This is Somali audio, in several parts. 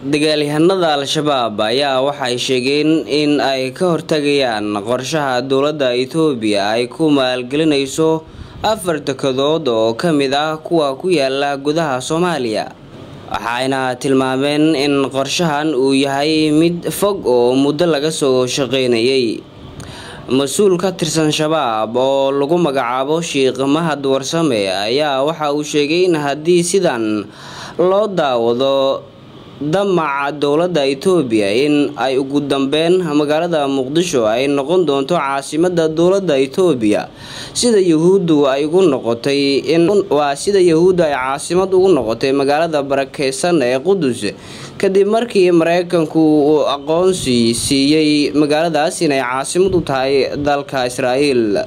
dagaalyahanada al-shabaab ayaa waxay sheegeen in ay ka hortagayaan qorshaha dowladda itoobiya ay ku maalgelinayso afar dekedood oo ka mid ah kuwa ku yaala gudaha soomaaliya waxayna tilmaameen in qorshahan uu yahay mid fog oo muddo laga soo shaqeynayay mas-uul ka tirsan shabaab oo lagu magacaabo sheikh mahad warsame ayaa waxa uu sheegay in haddii sidan loo daawado damaca dowladda itoobiya in ay ugu dambeyn magaalada muqdisho ay noqon doonto caasimada dowladda itoobiya sida yahuuddu ay ugu noqotay waa sida yahuuddu ay caasimad ugu noqotay magaalada barakeysan ee qudus kadib markii mareykanku uu aqoonsi siiyey magaaladaas inay caasimad u tahay dalka israa'iil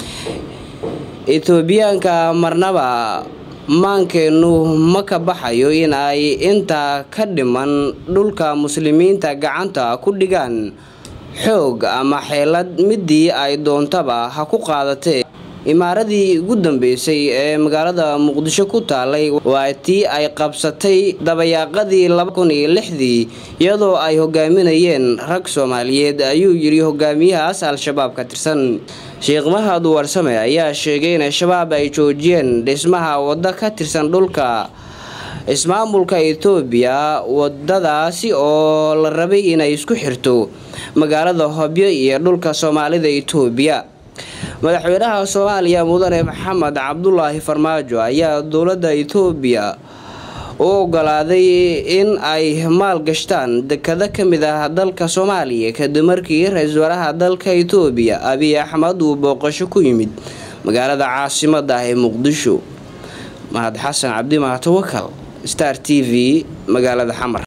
itoobiyaanka marnaba maankeenu ma ka baxayo in ay intaa ka dhiman dhulka muslimiinta gacanta ku dhigaan xoog ama xeelad midii ay doontaba ha ku qaadatee imaaradii ugu dambeysay ee magaalada muqdisho ku taalay waa tii ay qabsatay dabayaaqadii laba kun iyo lixdii iyadoo ay hogaaminayeen rag soomaaliyeed ayuu yidhi hogaamiyahaas al-shabaab ka tirsan sheekh mahad warsame ayaa sheegay in shabaab ay joojiyeen dhismaha waddo ka tirsan dhulka ismaamulka itoobiya wadadaasi oo la rabay inay isku xirto magaalada hobyo iyo dhulka soomaalida itoobiya madaxweynaha soomaaliya mudane maxamed cabdulaahi farmaajo ayaa dowladda itoobiya u ogolaaday in ay maalgashtaan dekado ka mid ah dalka soomaaliya kadib markii ra-iisul wasaaraha dalka itoobiya abiy axmed uu booqasho ku yimid magaalada caasimada ah ee muqdisho mahad xasan cabdi mahatawakal star t v magaalada xamar